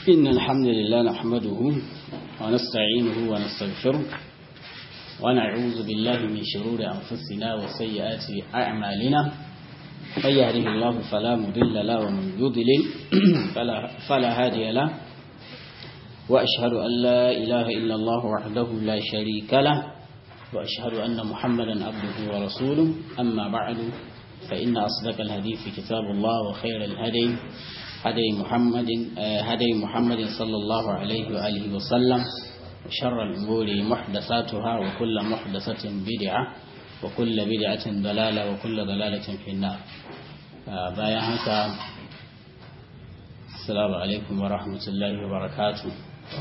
إن الحمد لله نحمده ونستعينه ونستغفره ونعوذ بالله من شرور أنفسنا وسيئات أعمالنا من يهده الله فلا مضل له ومن يضلل فلا, فلا هادي له وأشهد أن لا إله إلا الله وحده لا شريك له وأشهد أن محمدا عبده ورسوله أما بعد فإن أصدق الحديث كتاب الله وخير الهدي هدي محمد هدي محمد صلى الله عليه وآله وسلم وشر الأمور محدثاتها وكل محدثة بدعة وكل بدعة ضلالة وكل ضلالة في النار بايا هكا السلام عليكم ورحمة الله وبركاته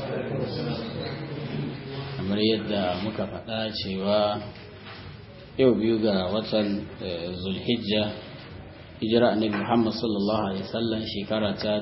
kamar yadda muka faɗa cewa yau biyu ga watan zulhijja hijira annabi muhammad sallallahu alaihi wasallam shekara ta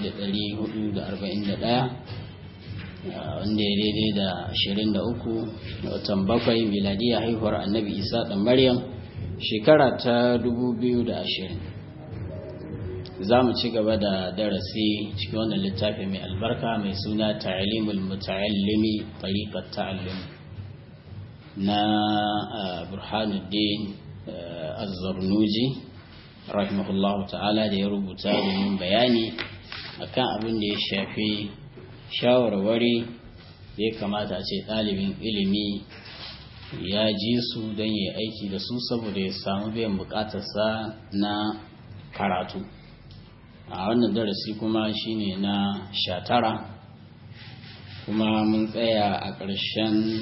1441 wanda ya daidai da 23 da watan bakwai miladiya haihuwar annabi isa ɗan maryam shekara ta 2020 za mu ci gaba da darasi cikin wannan littafi mai albarka mai suna ta'alimul muta'allimi tariqat ta'allum na burhanuddin az-zarnuji rahimahullahu ta'ala da ya rubuta domin bayani akan abin da ya shafi shawarwari da ya kamata a ce ɗalibin ilimi ya ji su don ya aiki da su saboda ya samu biyan bukatarsa na karatu a wannan darasi kuma shine na sha tara kuma mun tsaya a ƙarshen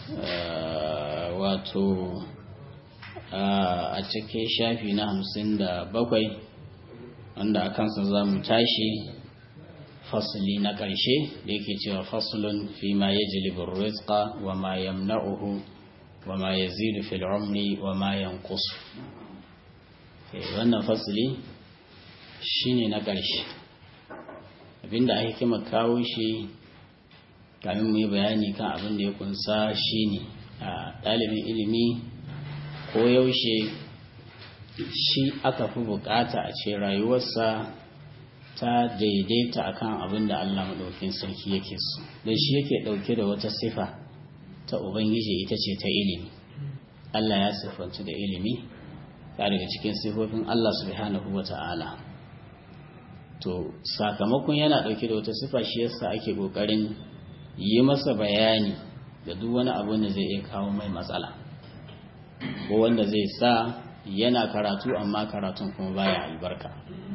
wato a cikin shafi na hamsin da bakwai wanda a kansa za mu tashi fasili na ƙarshe da yake cewa fasulun fi ma ya jilibin rizqa wa ma yamna'uhu wa ma ya zidu fil umri wa ma yankusu wannan fasili shine na ƙarshe abinda ake kima kawo shi kamin mu yi bayani kan abin da ya kunsa shine a ɗalibin ilimi ko yaushe shi aka fi bukata a ce rayuwarsa ta daidaita akan abin da Allah maɗaukin sarki yake so don shi yake ɗauke da wata sifa ta ubangiji ita ce ta ilimi Allah ya siffanci da ilimi ta daga cikin sifofin Allah subhanahu wa ta'ala to sakamakon yana ɗauke da wata sifa shi yasa ake ƙoƙarin yi masa bayani da duk wani abu da zai iya kawo mai matsala ko wanda zai sa yana karatu amma karatun kuma baya albarka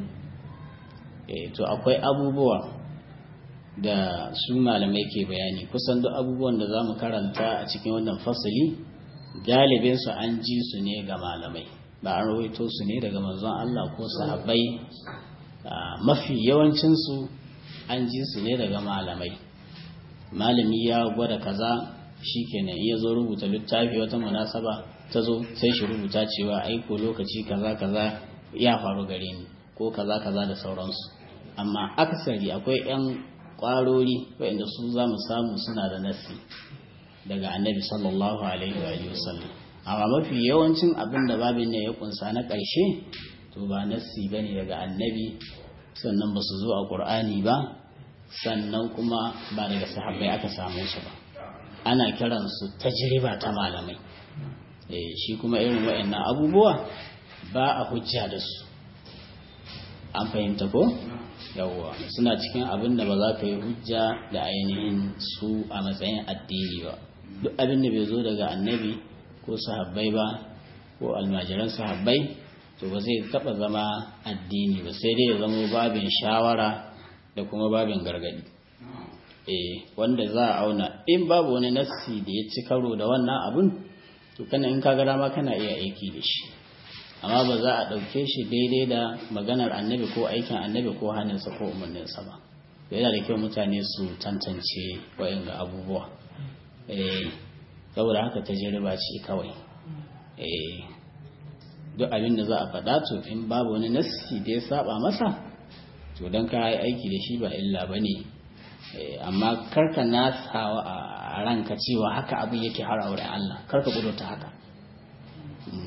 e, to akwai abubuwa da su malamai ke bayani kusan duk abubuwan da za mu karanta a cikin wannan fasali galibinsu an ji su ne ga malamai ba an rawaito su ne daga manzon Allah ko sahabbai mafi yawancinsu an ji su ne daga malamai malami ya gwada kaza shi kenan iya zo rubuta littafi wata munasaba ta zo sai shi rubuta cewa aiko lokaci kaza kaza ya faru gare ni ko kaza kaza da sauransu amma akasari akwai 'yan kwarori waɗanda su za mu samu suna da nasi daga annabi sallallahu alaihi wa sallam amma mafi yawancin abin da babin ne ya kunsa na ƙarshe to ba nassi bane daga annabi sannan ba su zo a ƙur'ani ba sannan kuma ba daga sahabbai aka samu su ba ana kiransu tajriba ta malamai eh shi kuma irin waɗannan abubuwa ba a hujja da su an fahimta ko yawwa suna cikin abin da ba za ka yi hujja da ainihin su a matsayin addini ba duk abin da bai zo daga annabi ko sahabbai ba ko almajiran sahabbai to ba zai taba zama addini ba sai dai ya zama babin shawara da kuma babin gargadi eh wanda za a auna in babu wani nassi da ya ci karo da wannan abun to kana in ka gara ma kana iya aiki da shi amma ba za a ɗauke shi daidai da maganar annabi ko aikin annabi ko hannunsa ko umarninsa ba yana da kyau mutane su tantance ga abubuwa eh saboda haka tajriba ce kawai eh duk abin da za a faɗa to in babu wani nassi da ya saba masa to don ka yi aiki da shi ba illa ba ne amma karka nasawa a ranka cewa haka abin yake har auren Allah karka ta haka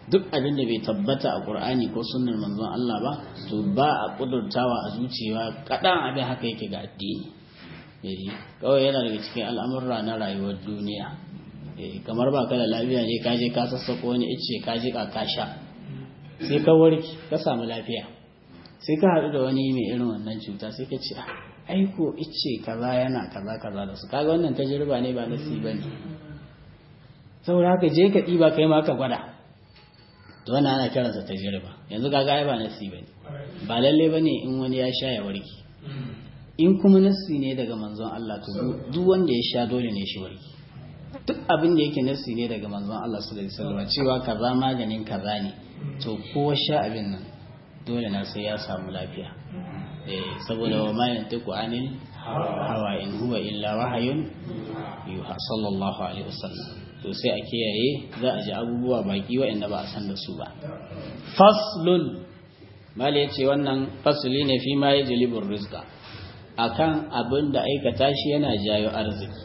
duk abin da bai tabbata a Qur'ani ko sunnar manzon Allah ba to ba a kudurtawa a zuciya kadan abin haka yake ga addini eh kawai yana daga cikin al'amurra na rayuwar duniya eh kamar ba ka da lafiya ne ka je ka sassako wani ice ka je ka sha sai ka warki ka samu lafiya sai ka haɗu da wani mai irin wannan cuta sai ka ce aiko ice kaza yana kaza kaza da su kaga wannan tajriba ne ba nasi bane saboda haka je ka ɗiba kai ma ka gwada to wannan ana kiransa tajriba yanzu kaga ai ba nasi bane ba lalle bane in wani ya sha ya warki in kuma nasi ne daga manzon Allah to duk wanda ya sha dole ne shi warki duk abin da yake nasi ne daga manzon Allah sallallahu alaihi wasallam cewa kaza maganin kaza ne to kowa sha abin nan dole na sai ya samu lafiya eh saboda wa ma yantiqu anil hawa in huwa illa wahayun yuha sallallahu alaihi wasallam to sai a kiyaye za a ji abubuwa baki waɗanda ba a san da su ba faslun mali ya ce wannan fasli ne fi ma ya jilibin rizka akan abin da aikata shi yana jayo arziki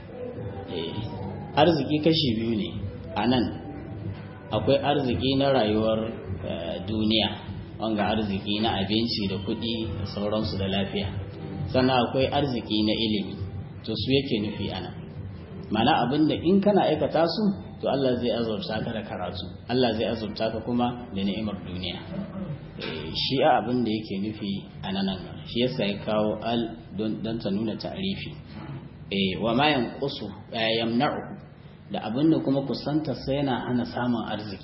arziki kashi biyu ne a nan akwai arziki na rayuwar duniya wanga arziki na abinci da kuɗi da sauransu da lafiya sannan akwai arziki na ilimi to su yake nufi ana mana abin da in kana aikata su to Allah zai azurta ka da karatu Allah zai azurta ka kuma da ni'imar duniya shi a abin da yake nufi a nan shi yasa ya kawo al don ta nuna ta'rifi wa ma yanqusu yamna'u da abin da kuma kusanta sai yana hana samun arziki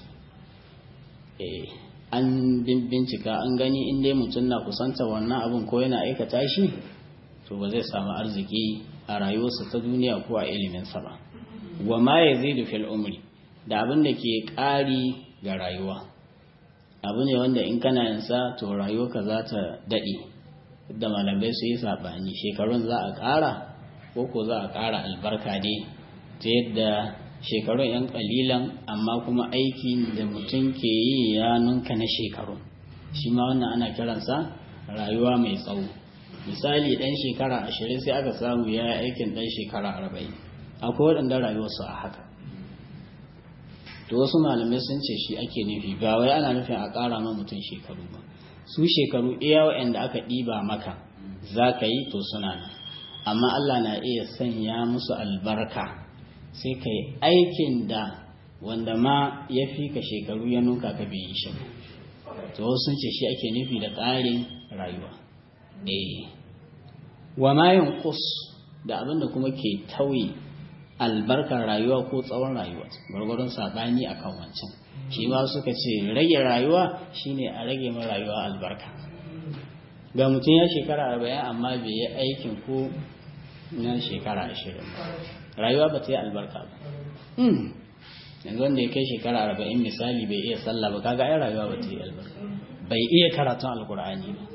an bincika an gani in dai mutum na kusanta wannan abin ko yana aikata shi to ba zai samu arziki a rayuwarsa ta duniya ko a iliminsa ba wa ma ya zai fil umri da abin da ke ƙari ga rayuwa abu ne wanda in kana yansa to rayuwarka za ta daɗe da malamai su yi saɓani shekarun za a ƙara ko ko za a ƙara albarka ne ta yadda shekarun 'yan ƙalilan amma kuma aiki da mutum ke yi ya nunka na shekaru shi ma wannan ana kiransa rayuwa mai tsawo misali ɗan shekara ashirin sai aka samu ya yi aikin ɗan shekara arba'in akwai waɗanda rayuwarsu a haka to wasu malamai sun ce shi ake nufi ba wai ana nufin a ƙara ma mutum shekaru ba su shekaru iya waɗanda aka ɗiba maka za ka yi to suna nan amma Allah na iya sanya musu albarka sai ka yi aikin da wanda ma ya fi ka shekaru ya nuka ka bai yi shi to wasu sun ce shi ake nufi da ƙarin rayuwa eh wa ma yanqus da abin da kuma ke tauye albarkar rayuwa ko tsawon rayuwa gwargwaron sabani akan wancan shi ma suka ce rage rayuwa shine a rage ma rayuwa albarka ga mutum ya shekara arba'in amma bai yi aikin ko na shekara ashirin rayuwa ba ta yi albarka ba yanzu wanda ya kai shekara arba'in misali bai iya sallah ba kaga ai rayuwa ba ta yi albarka bai iya karatun alkur'ani ba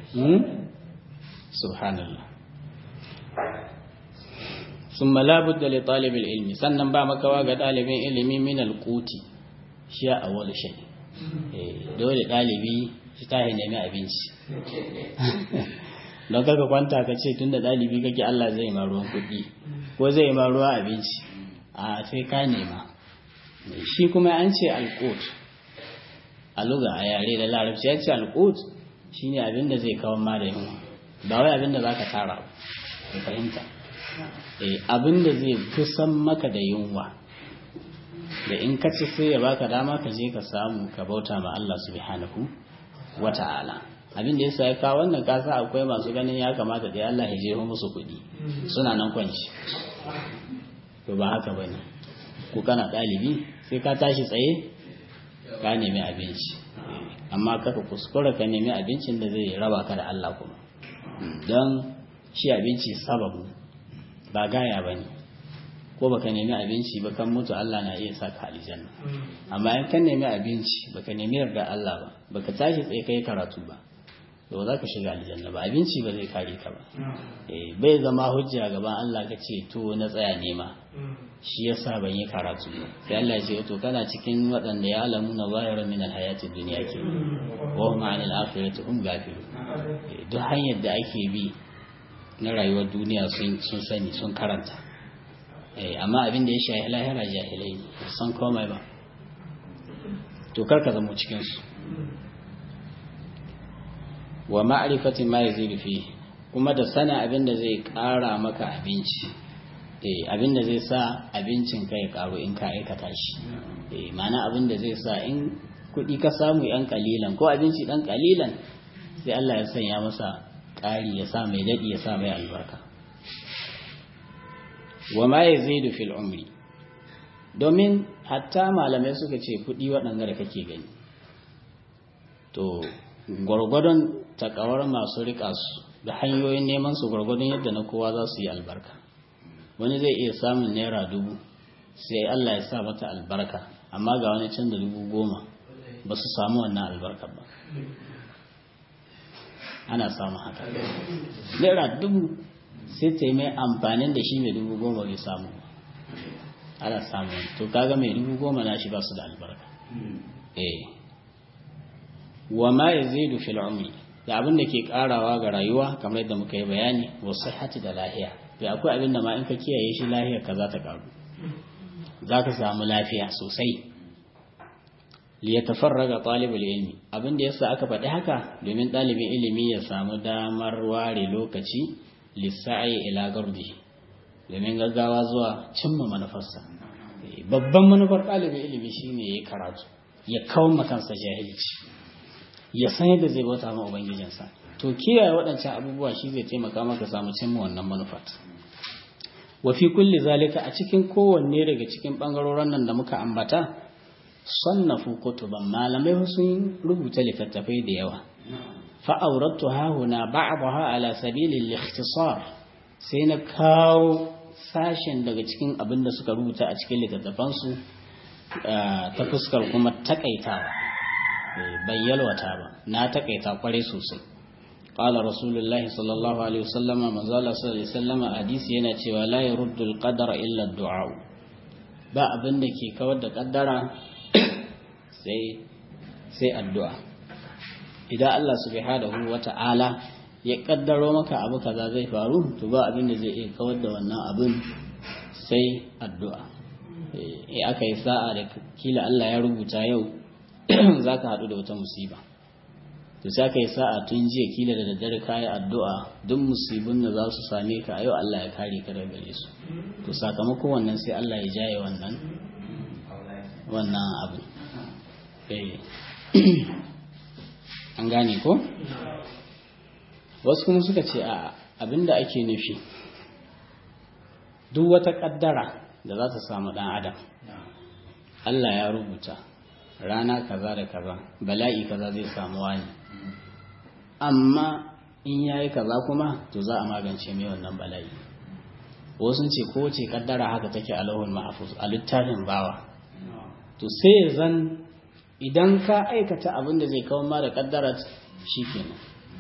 subhanallah sun malabud da litalibin ilmi sannan ba makawa ga ɗalibin ilimi min alkuti shi a wani shi dole ɗalibi shi ta nemi abinci don kaka kwanta ka ce tun da ɗalibi kake Allah zai ma ruwan kuɗi ko zai ma ruwa abinci a sai ka nema shi kuma an ce alkut a luga a yare da larabci ya ce alkut shi ne abin da zai kawo ma da yunwa ba wai abin da za ka tara ba fahimta abin da zai kusan maka da yunwa da in ka ci sai ya baka dama ka je ka samu ka bauta ma Allah subhanahu wa ta'ala abin da yasa ya kawo wannan kasa akwai masu ganin ya kamata da Allah ya je musu kuɗi suna nan kwanci to ba haka bane ko kana ɗalibi sai ka tashi tsaye ka nemi abinci amma kaka kuskura ka nemi abincin da zai raba ka da Allah kuma don shi abinci sababu ba gaya ba ne ko baka nemi abinci ba kan mutu Allah na iya saka aljanna amma in kan nemi abinci baka nemi yarda Allah ba baka tashi tsaye kai karatu ba to za ka shiga aljanna ba abinci ba zai kare ka ba bai zama hujja gaban Allah ka ce to na tsaya nema shi yasa ban yi karatu ba sai Allah ya ce to kana cikin waɗanda ya alamu na zahira min alhayati dunya ke wa hum anil akhirati hum ghafilun duk hanyar da ake bi na rayuwar duniya sun sun sani sun karanta amma abin da ya shahi lahira jahilai ne san komai ba to kar ka zama cikin su wa ma'rifati ma yazidu fi kuma da sana abin da zai kara maka abinci eh abin da zai sa abincin ka ya karu in ka aikata shi eh ma'ana abin da zai sa in kuɗi ka samu yan kalilan ko abinci dan kalilan sai Allah ya sanya masa ƙari ya sa mai daɗi ya sa mai albarka wa ma yazidu fil umri domin hatta malamai suka ce kuɗi waɗanda da kake gani to gwargwadon takawar masu riƙa su da hanyoyin neman su gwargwadon yadda na kowa za su yi albarka wani zai iya samun naira dubu sai Allah ya sa mata albarka amma ga wani can da dubu goma ba su samu wannan albarka ba ana samun haka naira dubu sai ta yi mai amfanin da shi mai dubu goma bai samu ba ana samu to kaga mai dubu goma na shi ba su da albarka eh wa ma yazidu fil umri da abin da ke karawa ga rayuwa kamar yadda muka yi bayani wa sihhati da lahiya da akwai abin da ma in ka kiyaye shi lahiyar ka za ta karu za ka samu lafiya sosai li yatafarraga talibul ilmi abin da yasa aka faɗi haka domin ɗalibin ilimi ya samu damar ware lokaci lissa'i ila gardi domin gaggawa zuwa cimma manufarsa babban manufar ɗalibin ilimi shine ya karatu ya kawo makansa jahilci ya san yadda zai bauta ma ubangijinsa to kiyaye waɗancan abubuwa shi zai taimaka maka samu cimma wannan manufar wa fi kulli zalika a cikin kowanne daga cikin bangarorin nan da muka ambata sannafu kutuban malamai sun rubuta littattafai da yawa fa aurattu ha huna ba'daha ala sabilil ikhtisar sai na kawo sashen daga cikin abin da suka rubuta a cikin littattafansu ta fuskar kuma takaitawa bai yalwata ba na takaita kwarai sosai qala rasulullah sallallahu alaihi wasallam manzo Allah sallallahu alaihi wasallam hadisi yana cewa la yurdu alqadara illa ad-du'a ba abin da ke kawar da kaddara sai sai addu'a idan Allah subhanahu wata'ala ya kaddaro maka abu kaza zai faru to ba abin da zai iya kawar da wannan abin sai addu'a eh aka yi sa'a da kila Allah ya rubuta yau za ka haɗu da wata musiba to sai ka yi sa'a tun jiya kila da daddare ka yi addu'a duk musibin da za su same ka a yau Allah ya kare ka daga gare su to sakamakon wannan sai Allah ya jaye wannan wannan abu an gane ko wasu kuma suka ce a abinda ake nufi duk wata kaddara da za ta samu ɗan adam Allah ya rubuta rana kaza da kaza bala'i kaza zai samu wani amma in yayi kaza kuma to za a magance mai wannan bala'i wasu ce ko ce kaddara haka take a lahul mahfuz a littafin bawa to sai zan idan ka aikata abin da zai kawo ma da kaddara shikenan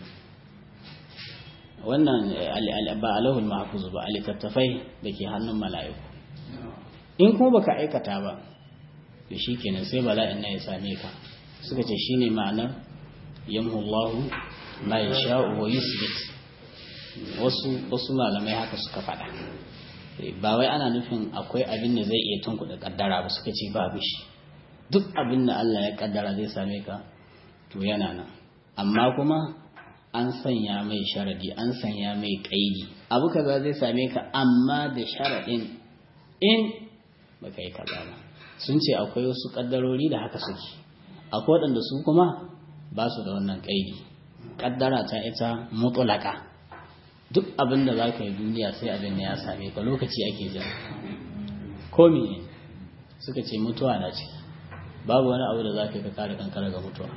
wannan ba a lahul mahfuz ba a littattafai da ke hannun mala'iku in kuma baka aikata ba da shi kenan sai bala'in na ya same ka suka ce shi ne ma'anar yamhullahu ma ya sha'u wa yusbit wasu wasu malamai haka suka faɗa ba wai ana nufin akwai abin da zai iya tunkuɗa kaddara ba suka ce babu shi duk abin da Allah ya kaddara zai same ka to yana nan amma kuma an sanya mai sharadi an sanya mai kaidi abu kaza zai same ka amma da sharadin in baka yi kaza ba sun ce akwai wasu kaddarori da haka suke akwai waɗanda su kuma ba su da wannan ƙaidi kaddara ta ita mutulaka duk abin da za ka yi duniya sai abin da ya same ka lokaci ake jira ko ne suka ce mutuwa na ciki babu wani abu da za ka kare kankara ga mutuwa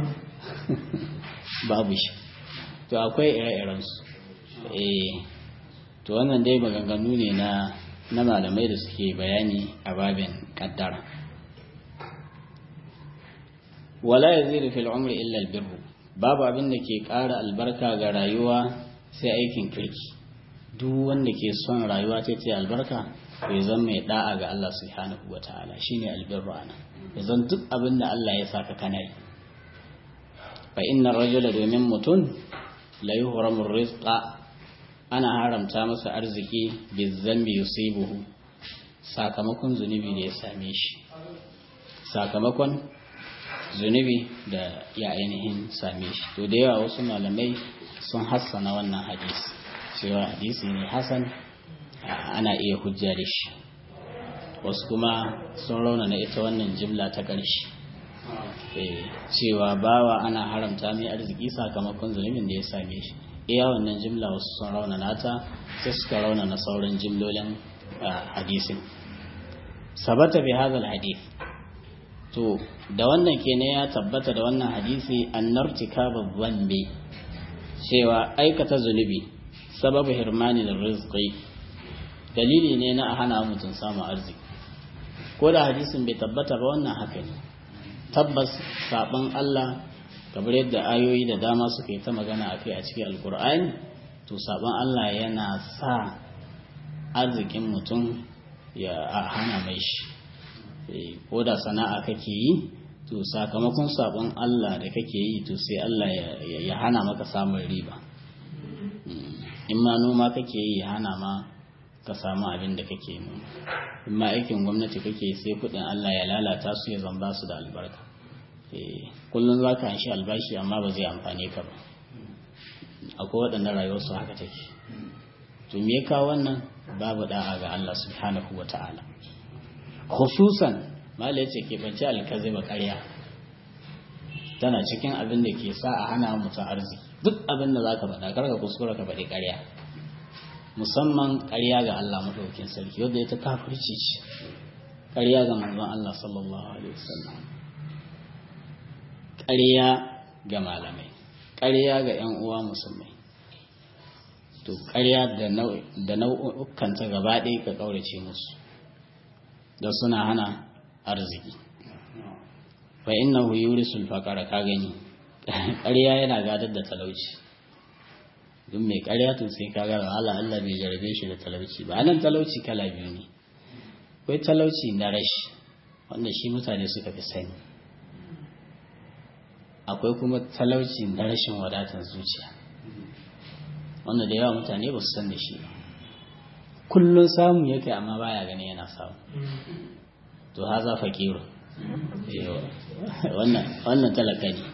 babu shi to akwai ire-irensu eh to wannan dai maganganu ne na na malamai da suke bayani a babin kaddara wala yazidu fil umri illa al birru babu abin da ke ƙara albarka ga rayuwa sai aikin kirki duk wanda ke son rayuwa ta ce albarka bai zan mai da'a ga Allah subhanahu wataala shine albirru ana zan duk abin da Allah ya saka kana yi fa inna rajula domin mutum la yuhramu rizqa ana haramta masa arziki bizambi yusibuhu sakamakon zunubi da ya same shi sakamakon zunubi da ya ainihin same shi to da yawa wasu malamai sun hassana wannan hadisi cewa hadisi ne hasan ana iya hujja da shi wasu kuma sun raunana ita wannan jimla ta ƙarshe cewa bawa ana haramta mai arziki sakamakon zunubin da ya same shi iya wannan jimla wasu sun raunana ta sai suka raunana sauran jimlolin hadisin sabata bi hadal hadith to da wannan kenan ya tabbata da wannan hadisi annartika babban bi cewa aikata zunubi sababu hirmani da rizqi dalili ne na a hana mutum samun arziki ko da hadisin bai tabbata ba wannan haka ne tabbas saban Allah kamar yadda ayoyi da dama suka yi ta magana a kai a cikin alkur'ani to saban Allah yana sa arzikin mutum ya hana mai shi ko da sana'a kake yi to sakamakon sabon Allah da kake yi to sai Allah ya hana maka samun riba in ma noma kake yi ya hana ma ka samu abin da kake noma in ma aikin gwamnati kake sai kudin Allah ya lalata su ya zamba su da albarka kullum za ka shi albashi amma ba zai amfane ka ba akwai waɗanda rayuwarsu haka take to me ka wannan babu da'a ga Allah subhanahu wa ta'ala khususan mala yace ke bace alkaziba ƙarya tana cikin abin da ke sa a hana mutum arziki duk abin da zaka faɗa karka kuskura ka faɗi ƙarya musamman ƙarya ga Allah madaukakin sarki wanda ita kafirci ce ƙarya ga manzon Allah sallallahu alaihi wasallam ƙarya ga malamai ƙarya ga ƴan uwa musulmai to ƙarya da nau'ukan ta gaba ɗaya ka ƙaurace musu da suna hana arziki fa innahu yurisul faqara ka gani ƙarya yana gadar da talauci duk mai ƙarya to sai ka ga Allah Allah bai jarabe shi da talauci ba anan talauci kala biyu ne akwai talauci na rashi wanda shi mutane suka fi sani akwai kuma talauci na rashin wadatar zuciya wanda da yawa mutane ba su san da shi ba kullun samu yake amma baya gani yana samu to haza fakiru wannan wannan talaka ne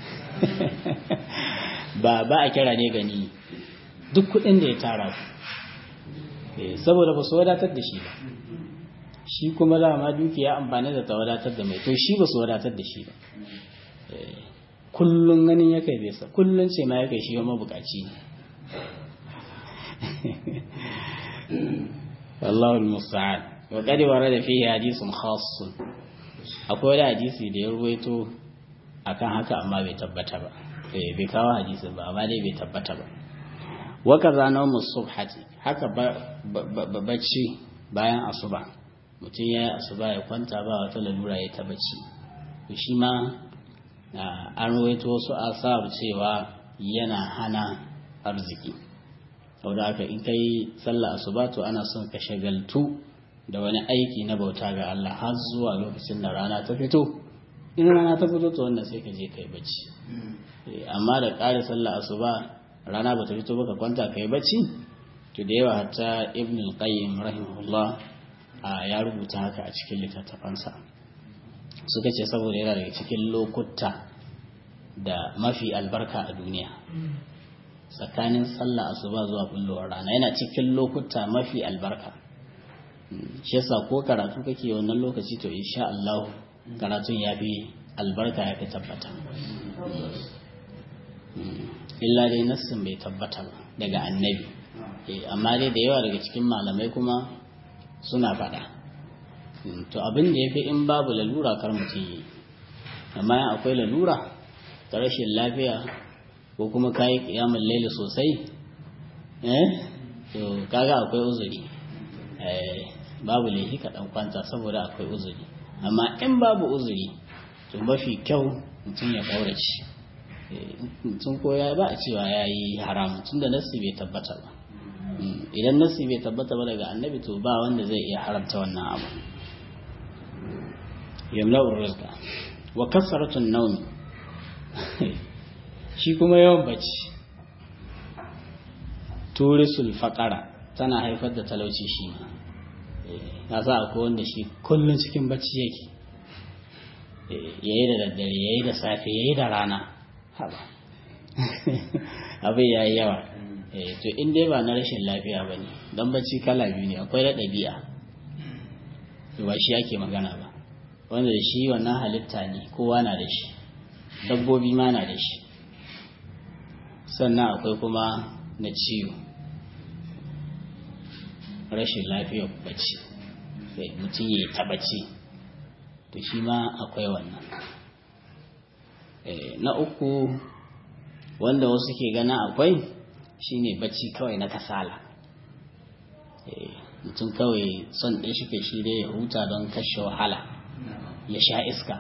ba ba a kira ne gani duk kudin da ya tara saboda ba su wadatar da shi ba shi kuma dama dukiya amfani da ta wadatar da mai to shi ba su wadatar da shi ba kullum ganin ya kai bai kullum ce ma ya kai shi mabukaci ne wallahu musta'an wa qad warada fihi hadithun khassun akwai wani hadisi da ya ruwaito akan haka amma bai tabbata ba eh bai kawo hadisin ba amma dai bai tabbata ba wa kaza nawmu subhati haka bacci bayan asuba mutum ya yi asuba ya kwanta ba wata lalura ya ta bacci to shi ma an ruwaito wasu asar cewa yana hana arziki saboda haka in kai sallah asuba to ana son ka shagaltu da wani aiki na bauta ga Allah har zuwa lokacin da rana ta fito in rana ta fito to wannan sai ka je kai bacci amma da ƙara sallah asuba rana ba ta fito ba ka kwanta kai bacci to da yawa hatta ibn al-qayyim rahimahullah ya rubuta haka a cikin littattafansa suka ce saboda yana daga cikin lokuta da mafi albarka a duniya tsakanin sallah asuba zuwa bullowar rana yana cikin lokuta mafi albarka shi yasa ko karatu kake wannan lokaci to insha Allah karatun ya fi albarka ya fi tabbata illa dai nassin bai tabbata ba daga annabi amma dai da yawa daga cikin malamai kuma suna faɗa to abin da ya fi in babu lalura kar mutum yi amma akwai lalura ta rashin lafiya ko kuma kayi kiyamun laili sosai eh to kaga akwai uzuri eh babu laifi ka dan kwanta saboda akwai uzuri amma in babu uzuri to mafi kyau mutum ya kaurace mutum ko ya ba a cewa ya yi haram tun da nassi bai tabbata ba idan nassi bai tabbata ba daga annabi to ba wanda zai iya haramta wannan abu yamla'ur rizqa wa kasratun nawmi shi kuma yawan bacci turisul faqara tana haifar da talauci shi na sa akwai wanda shi kullun cikin bacci yake ya yi da daddare ya yi da safe ya yi da rana haba abin ya yi yawa to in dai ba na rashin lafiya ba ne don bacci kala biyu ne akwai da ɗabi'a ba shi ake magana ba wanda da shi wannan halitta ne kowa na da shi dabbobi ma na da shi sannan akwai kuma na ciwo rashin lafiyar bacci mutum ya yi tabbaci to shi ma akwai wannan na uku wanda wasu ke gana akwai shine bacci kawai na kasala mutum kawai son ɗaya shi ke shi dai ya huta don kashe wahala ya sha iska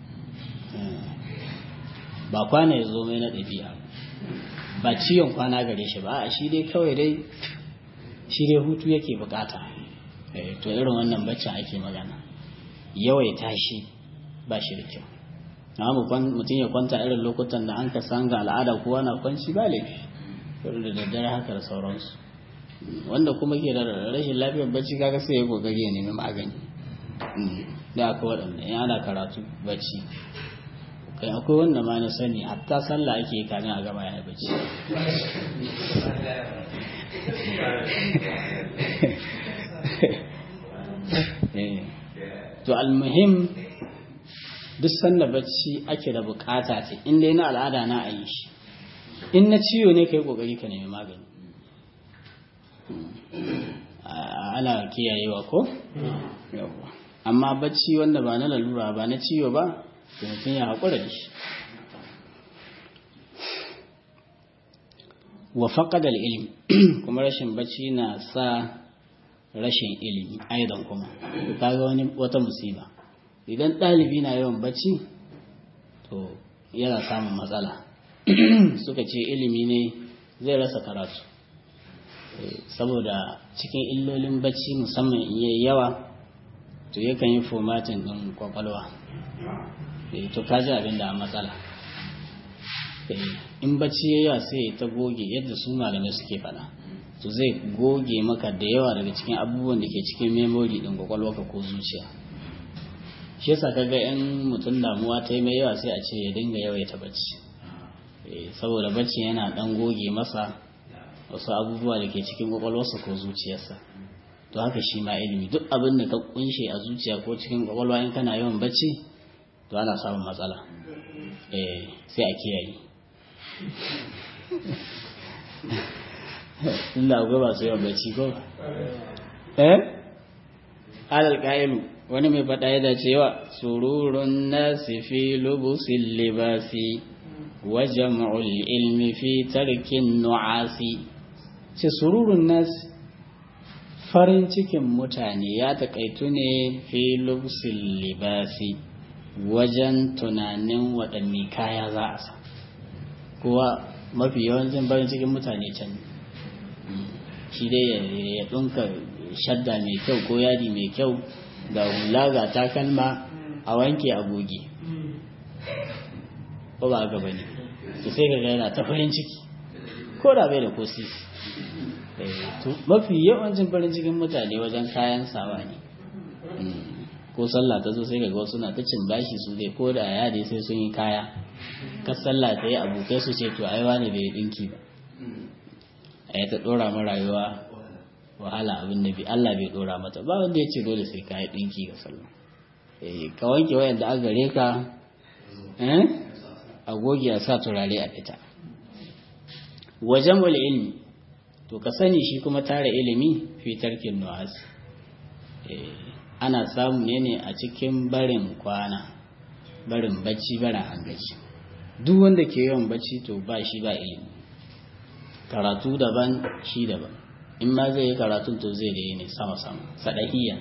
ba kwana ya zo mai na ɗabi'a ba ciwon kwana gare shi ba a shi dai kawai dai shi dai hutu yake bukata to irin wannan baccin ake magana yawai tashi ba shi da kyau amma mutum ya kwanta irin lokutan da an ka san ga al'ada kowa na kwanci ba laifi da daddare haka da sauransu wanda kuma ke da rashin lafiyar bacci kaga sai ya kokari ya nemi magani da akwai waɗanda in ana karatu bacci kai akwai wanda ma na sani hatta sallah ake kamin a gama ya bacci to almuhim duk sanda bacci ake da bukata ce in dai na al'ada na a yi shi in na ciwo ne kai kokari ka nemi magani ana kiyayewa ko amma bacci wanda ba na lalura ba na ciwo ba to mutum ya haƙura da shi wa faƙadar ilimi kuma rashin bacci na sa rashin ilimi aidan kuma kaga wani wata musiba idan ɗalibi na yawan bacci to yana samun matsala suka ce ilimi ne zai rasa karatu saboda cikin illolin bacci musamman in yi yawa to yakan yi formatin ɗin kwakwalwa to kaji abin da matsala in bacci ya yawa sai ta goge yadda su malamai suke fada to zai goge maka da yawa daga cikin abubuwan da ke cikin memori ɗin kwakwalwarka ko zuciya shi yasa kaga yan mutum damuwa ta yi mai yawa sai a ce ya dinga yawaita bacci saboda bacci yana ɗan goge masa wasu abubuwa da ke cikin kwakwalwarsa ko zuciyarsa to haka shi ma ilimi duk abin da ka kunshe a zuciya ko cikin kwakwalwa in kana yawan bacci to ana samun matsala eh sai a kiyaye Allah ga ba su yawan bacci ko eh alal qa'ilu wani mai fada ya dace yawa sururun nasi fi lubusil libasi wa jam'ul ilmi fi tarkin nu'asi ce sururun nasi farin cikin mutane ya taƙaitu ne fi lubsil libasi wajen tunanin waɗanne kaya za a sa kuwa mafi yawancin farin cikin mutane can shi dai ya ɗunka shadda mai kyau ko yadi mai kyau ga hula ga takalma a wanke a goge ko ba haka bane to sai ka ga yana ta farin ciki ko da bai da ko sisi mafi yawancin farin cikin mutane wajen kayan sawa ne ko sallah ta zo sai ga wasu na ta cin bashi su dai ko da ya dai sai sun yi kaya ka sallah ta yi abokai su ce to ai wani bai dinki ba a ta dora ma rayuwa wahala abin da bi Allah bai dora mata ba wanda ya ce dole sai ka yi dinki ga sallah ka wanke wayan da aka gare ka a goge a sa turare a fita wajen wal ilmi to ka sani shi kuma tara ilimi fi tarkin nu'as ana samu ne ne a cikin barin kwana barin bacci barin hangaci duk wanda ke yawan bacci to ba shi ba ilimi karatu daban shi daban in ma zai yi karatun to zai da yi ne sama-sama sadahiyya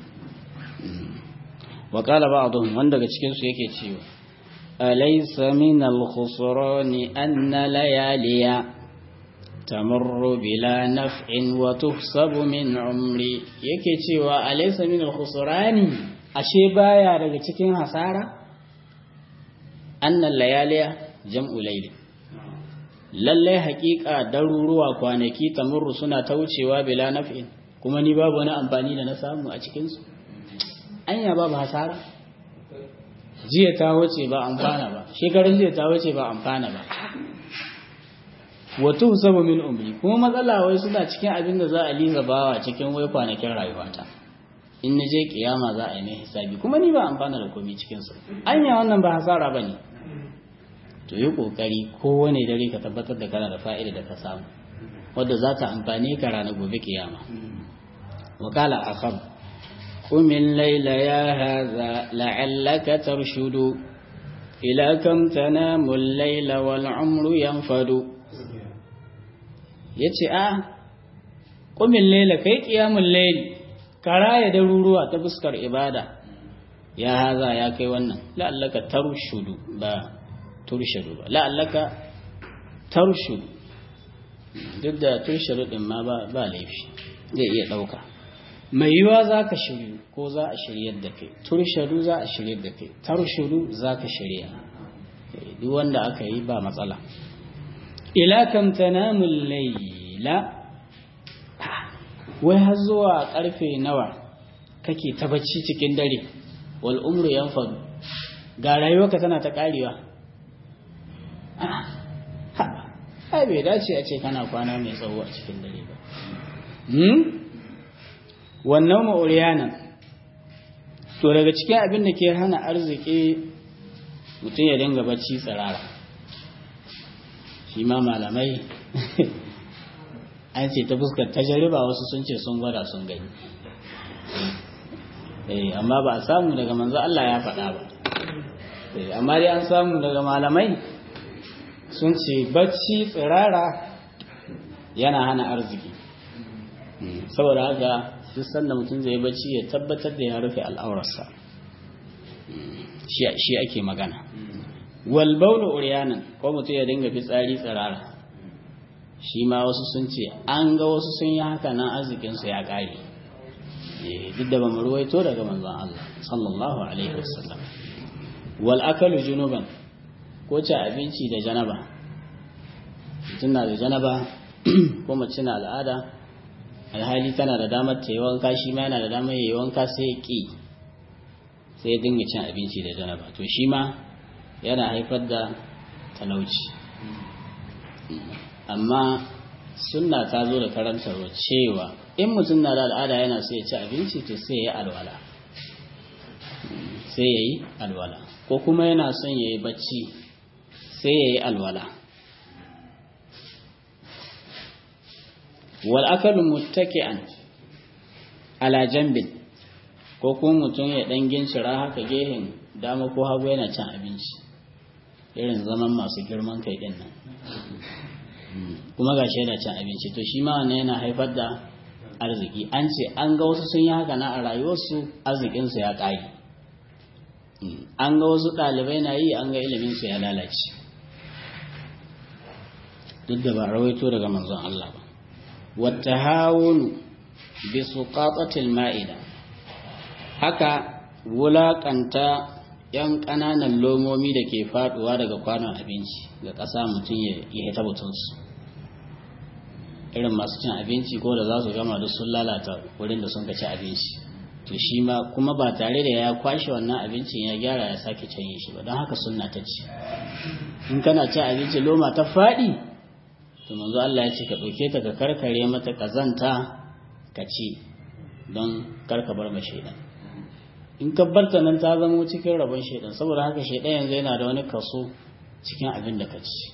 wa qala ba'dhum wanda daga cikin su yake cewa alaysa min al-khusrani anna layaliya tamurru bila naf'in wa tuhsabu min umri yake cewa alaysa min al-khusrani ashe baya daga cikin hasara anna layaliya jam'u layli lalle haƙiƙa daruruwa kwanaki tamurru suna ta wucewa bila naf'in kuma ni babu wani amfani da na samu a cikin su anya babu hasara jiya ta wuce ba amfana ba shekarun jiya ta wuce ba amfana ba wato saba min umri kuma matsala wai suna cikin abin da za a liza bawa cikin wai kwanakin rayuwata in na je kiyama za a yi mai hisabi kuma ni ba amfana da komai cikin su anya wannan ba hasara ba ne to yi kokari kowane dare ka tabbatar da kana da fa'ida da ka samu wadda za ta amfane ka ranar gobe kiyama wakala akhar قم الليل يا هذا لعلك ترشد إلى كم تنام الليل والعمر ينفد yace a ƙumin laila kai ƙiyamun laili kara ya daruruwa ta fuskar ibada ya haza ya kai wannan la'allaka tarshudu ba turshudu ba la'allaka tarshudu duk da turshudu din ma ba laifi zai iya ɗauka mai yiwa za ka shiryu ko za a shiryar da kai turshadu za a shiryar da kai tarshudu za ka shirya duk wanda aka yi ba matsala ila kam tanamul layla wai har zuwa karfe nawa kake ta bacci cikin dare wal umru yanfadu ga rayuwarka tana ta karewa ai bai dace a ce kana kwana mai tsawo a cikin dare ba wannan ma'uriyanan to daga cikin abin da ke hana arziki mutum ya dinga bacci tsirara shi ma malamai an ce ta fuskar tajariba wasu sun ce sun gwada sun gani amma ba a samu daga manzo Allah ya faɗa ba amma dai an samu daga malamai sun ce bacci tsirara yana hana arziki saboda haka duk sanda mutum zai bacci ya tabbatar da ya rufe al'aurarsa shi ake magana wal baulu uryanan ko mutum ya dinga fitsari tsirara shi ma wasu sun ce an ga wasu sun yi haka nan arzikinsu ya ƙare duk da ba mu ruwaito daga manzon Allah sallallahu alaihi wasallam wal akalu junuban ko ci abinci da janaba mutum na da janaba ko mace na al'ada alhali tana da damar ta yi wanka shi ma yana da damar yi wanka sai ya ƙi sai ya dinga cin abinci da janaba to shi ma yana haifar da talauci amma sunna ta zo da karantarwa cewa in mutum na da al'ada yana so ya ci abinci to sai ya yi alwala sai ya yi alwala ko kuma yana son ya yi bacci sai ya yi alwala wal akalu muttaki'an ala jambin ko kuma mutum ya dan gincira haka gehen dama ko hagu yana cin abinci irin zaman masu girman kai din nan kuma gashi yana cin abinci to shi ma wannan yana haifar da arziki an ce an ga wasu sun yi haka na a rayuwarsu arzikinsu ya ƙare an ga wasu ɗalibai na yi an ga iliminsu ya lalace duk da ba rawaito daga manzon Allah ba wata hawunu bi suqatatil ma'ida haka wulaƙanta yan ƙananan lomomi da ke faɗuwa daga kwanon abinci ga ƙasa mutum ya yi ta butunsu irin masu cin abinci ko da za su gama duk sun lalata wurin da sun ka ci abinci to shi ma kuma ba tare da ya kwashe wannan abincin ya gyara ya sake canye shi ba don haka sunna ta ci in kana ci abinci loma ta faɗi to manzo Allah ya ce ka ɗauke ta ka karkare mata ƙazanta ka ci don karka bar ma shaidan in ka barta nan ta zama cikin rabon shaidan saboda haka shaidan yanzu yana da wani kaso cikin abin da ka ci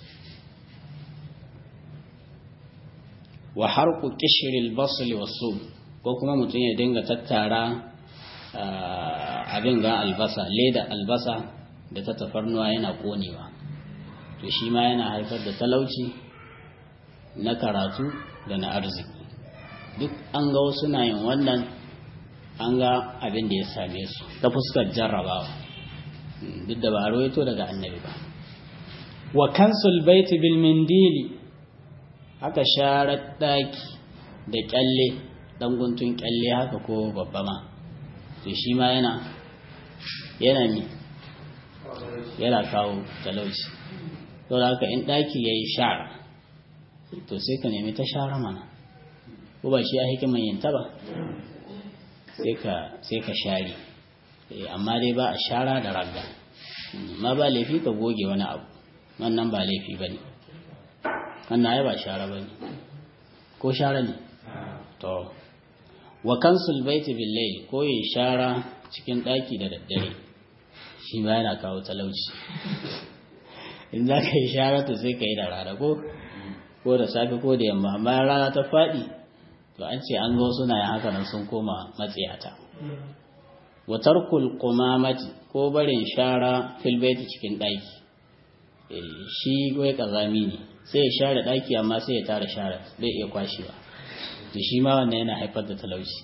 wa harku kishiril basli wasu ko kuma mutum ya dinga tattara abin ga albasa leda albasa da ta tafarnuwa yana konewa to shi ma yana haifar da talauci na karatu da na arziki duk an ga wasu na yin wannan an ga abin da ya same su ta fuskar jarrabawa duk da ba a rawaito daga annabi ba wa kansul baiti bil mindili haka sharar daki da kyalle dan guntun kyalle haka ko babba ma to shi ma yana yana mi yana kawo talauci to da haka in daki yayi shara to sai ka nemi ta shara mana ko ba shi a hikiman yinta ba sai ka sai ka share amma dai ba a shara da ragga ma ba laifi ka goge wani abu wannan ba laifi ba ne wannan ai ba shara ba ne ko shara ne to wa kansul baiti bil layl ko yin shara cikin daki da daddare shi ba yana kawo talauci in za ka yi shara to sai ka yi da rana ko ko da safe ko da yamma amma rana ta faɗi to an ce an zo suna yin haka nan sun koma matsiyata wa tarkul qumamati ko barin shara fil baiti cikin daki shi wai kazami ne sai ya share daki amma sai ya tara share bai iya kwashewa to shi ma wannan yana haifar da talauci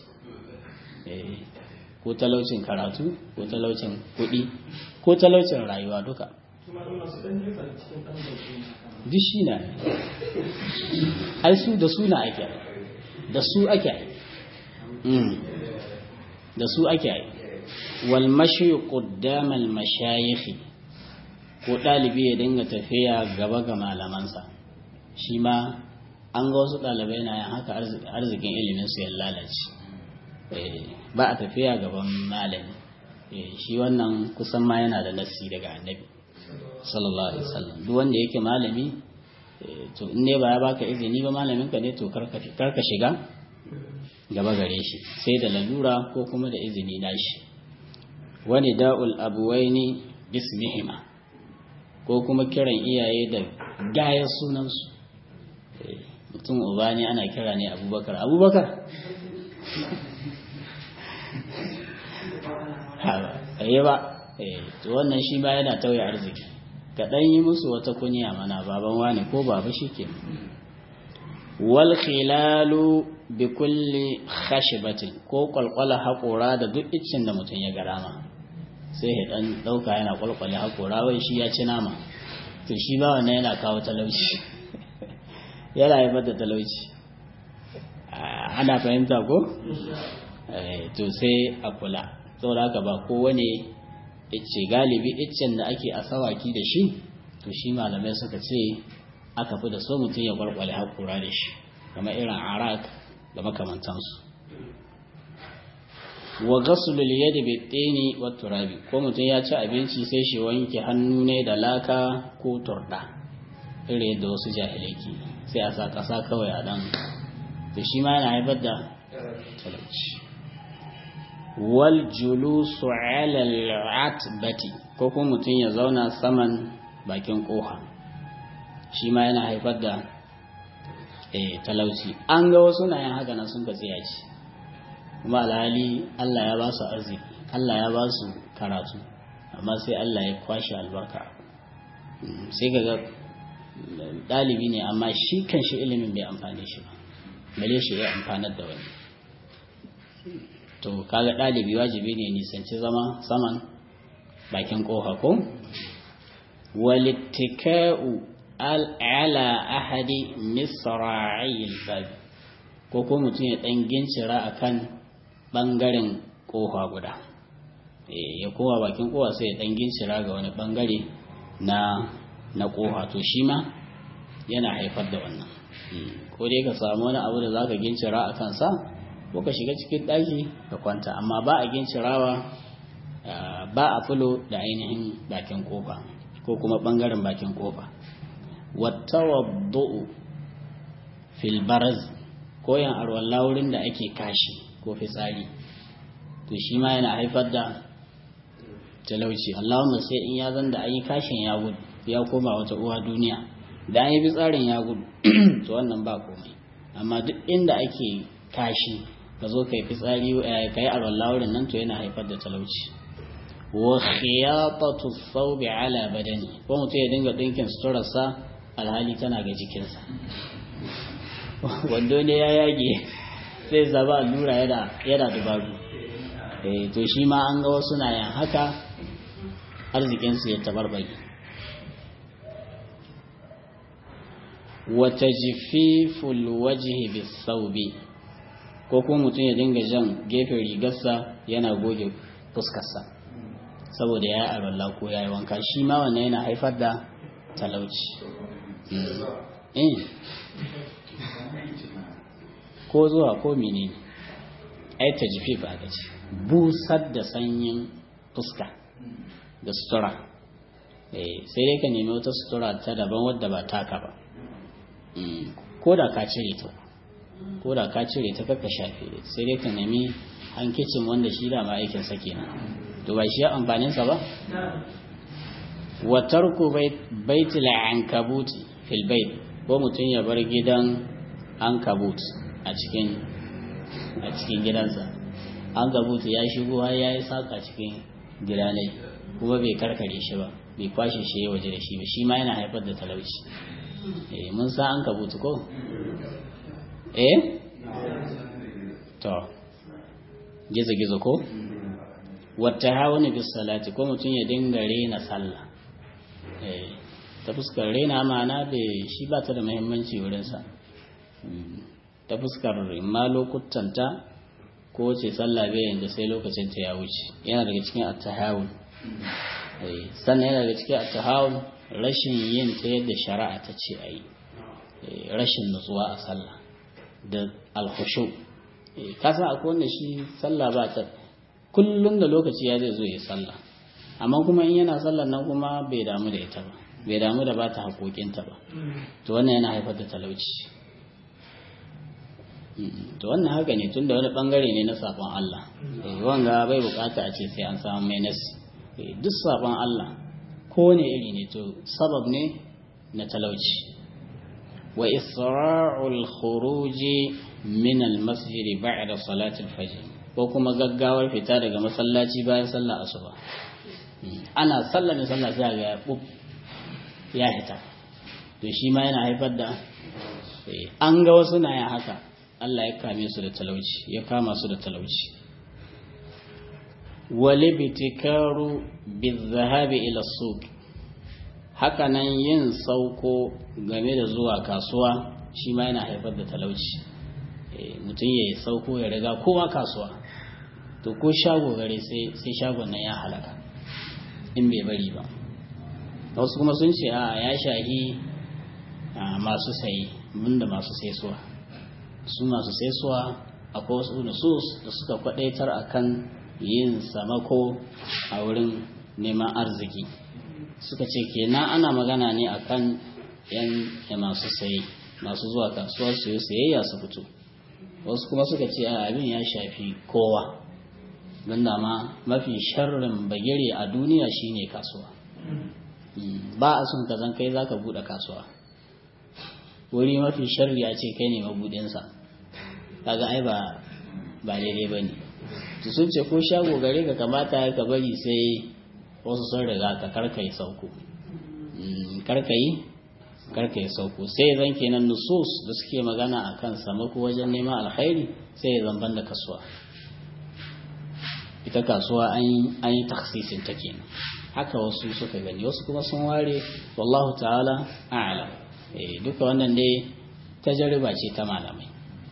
ko talaucin karatu ko talaucin kuɗi ko talaucin rayuwa duka duk shi na ai su da su na ake da su ake da su ake wal mashi qaddama al mashayikh ko dalibi ya dinga tafiya gaba ga malamansa shi ma an ga wasu ɗalibai na yin haka arzikin ilimin su ya lalace ba a tafiya gaban malami shi wannan kusan ma yana da nassi daga annabi sallallahu alaihi wasallam duk wanda yake malami to in ne ba ya baka izini ba malamin ka ne to karka shiga gaba gare shi sai da lalura ko kuma da izini nashi wani da'ul abuwaini bismihima ko kuma kiran iyaye da gayar sunansu mutum uba ne ana kira ne abubakar abubakar yi ba to wannan shi ba yana tauye arziki ka ɗan yi musu wata kunya mana baban wani ko baba shi ke wal khilalu bi kulli khashibatin ko kwalkwala haƙora da duk iccin da mutum ya ga rama sai ya ɗan ɗauka yana kwalkwale haƙora wai shi ya ci nama to shi ba wannan yana kawo talauci yana haifar da talauci ana fahimta ko to sai a kula saboda haka ba kowane icce galibi iccen da ake asawaki da shi to shi malamai suka ce aka fi da so mutum ya kwalkwale haƙura da shi kamar irin arak da makamantansu wa ghaslul yadi bi tini wa turabi ko mutum ya ci abinci sai shi wanke hannu ne da laka ko turda irin yadda wasu jahilai ke sai a sa ƙasa kawai a dan to shi ma yana haifar da talauci wal julusu ala al'atbati ko kuma mutum ya zauna saman bakin koha shi ma yana haifar da eh talauci an ga wasu na yin haka nan sun ka tsaya ci kuma alhali Allah ya ba su arziki Allah ya ba su karatu amma sai Allah ya kwashe albarka sai ga ɗalibi ne amma shi kan shi ilimin bai amfani shi ba bale shi ya amfanar da wani to kaga ɗalibi wajibi ne nisanci zama saman bakin ƙofa ko walittika'u ala ahadi misra'il bab ko ko mutum ya ɗan gincira akan ɓangaren ƙofa guda ya kowa bakin ƙofa sai ya ɗan gincira ga wani ɓangare na na ƙofa to shi ma yana haifar da wannan ko dai ka samu wani abu da za ka gincira a kansa ko ka shiga cikin ɗaki ka kwanta amma ba a gincirawa ba a fulo da ainihin bakin kofa ko kuma ɓangaren bakin kofa wattawaddu'u fil baraz ko yan arwalla wurin da ake kashi ko fitsari to shi ma yana haifar da talauci Allahumma sai in ya zan da an yi kashin ya gudu ya koma wata uwa duniya da an yi fitsarin ya gudu to wannan ba komai amma duk inda ake kashi ka zo ka yi fitsari ka yi arwalla wurin nan to yana haifar da talauci wa khiyatatu thawbi ala badani ko mutum ya dinga dinkin suturarsa alhali tana ga jikinsa wando ne ya yage sai zaba allura yana yana dubaru eh to shi ma an ga wasu na yin haka arzikinsu ya tabarbage wa tajfiful wajhi bis-thawbi ko kuma mutum ya dinga jan gefen rigarsa yana goge fuskarsa saboda ya yi arwalla ko ya yi wanka shi ma wannan yana haifar da talauci ko zuwa ko menene ai ta jifi ba ga ce busar da sanyin fuska da sutura sai dai ka nemi wata sutura ta daban wadda ba taka ba ko da ka cire ta ko da ka cire ta kaka shafe sai dai ka nemi hankicin wanda shi da ma aikin sa kenan to ba shi amfanin sa ba wa tarku baitil ankabuti fil bait ko mutum ya bar gidan ankabut a cikin a cikin gidansa ankabut ya shigo har ya yi saka cikin gidanai kuma bai karkare shi ba bai kwashe shi waje da shi ba shi ma yana haifar da talauci eh mun sa ankabut ko eh to gizo gizo ko wata hawa bis salati ko mutum ya dinga rena sallah eh ta fuskar rena ma'ana da shi ba ta da muhimmanci wurinsa ta fuskar ma lokutanta ko ce sallah bai yanzu sai lokacin ta ya wuce yana daga cikin attahawun sannan yana daga cikin attahawun rashin yin ta yadda shari'a ta ce a yi rashin nutsuwa a sallah da alhushu kasan akwai wanda shi sallah ba ta kullum da lokaci ya zai zo ya sallah amma kuma in yana sallah nan kuma bai damu da ita ba bai damu da ba ta haƙoƙinta ba to wannan yana haifar da talauci to wannan haka ne tun da wani ɓangare ne na saɓon Allah wanga bai bukata a ce sai an samu mai nasi duk saɓon Allah kowane iri ne to sabab ne na talauci wa isra'ul khuruji min al-masjid ba'da salatil fajr ko kuma gaggawar fita daga masallaci bayan sallar asuba ana sallar da sallah sai ga ya ya hita to shi ma yana haifar da an ga wasu na yin haka Allah ya kame su da talauci ya kama su da talauci wali bitikaru bizahabi ila suq haka nan yin sauko game da zuwa kasuwa shi ma yana haifar da talauci mutum ya yi sauko ya riga kowa kasuwa to ko shago gare sai shagon nan ya halaka in bai bari ba wasu kuma sun ce a ya shahi masu sayi da masu saisuwa su masu saisuwa akwai wasu nusus da suka kwadaitar akan yin samako a wurin neman arziki suka ce kenan ana magana ne akan yan masu sayi masu zuwa kasuwar su sayayya su fito wasu kuma suka ce a abin ya shafi kowa don dama mafi sharrin bagire a duniya shine kasuwa ba a son ka zan kai za ka buɗe kasuwa wuri mafi sharri a ce kai ne mabuɗinsa kaga ai ba ba daidai ba ne su sun ce ko shago gare ka kamata ka bari sai wasu sun riga ka karkai sauko karkai karkai sauko sai zan kenan nusus da suke magana a kan samako wajen neman alkhairi sai ya zamban da kasuwa ita kasuwa an yi taksisin ta kenan haka wasu suka gani wasu kuma sun ware wallahu ta'ala a'lam eh duka wannan dai tajriba ce ta malamai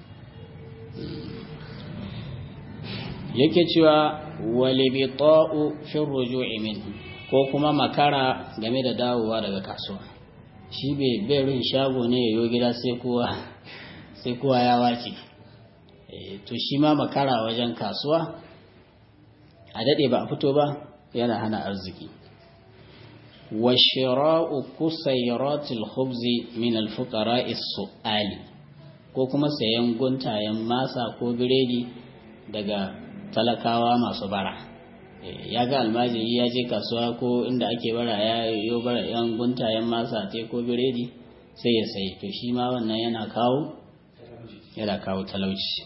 yake cewa walibita'u fi ruju'i minhu ko kuma makara game da dawowa daga kasuwa shi bai berin shago ne yayo gida sai kowa sai kowa ya wace to shi ma makara wajen kasuwa a dade ba a fito ba yana hana arziki wa shira'u kusairatil khubzi min al-fuqara'i su'ali ko kuma sayan guntayen masa ko biredi daga talakawa masu bara ya ga almajiri ya je kasuwa ko inda ake bara ya yo bara yan guntayen masa te ko biredi sai ya sayi to shi ma wannan yana kawo yana kawo talauci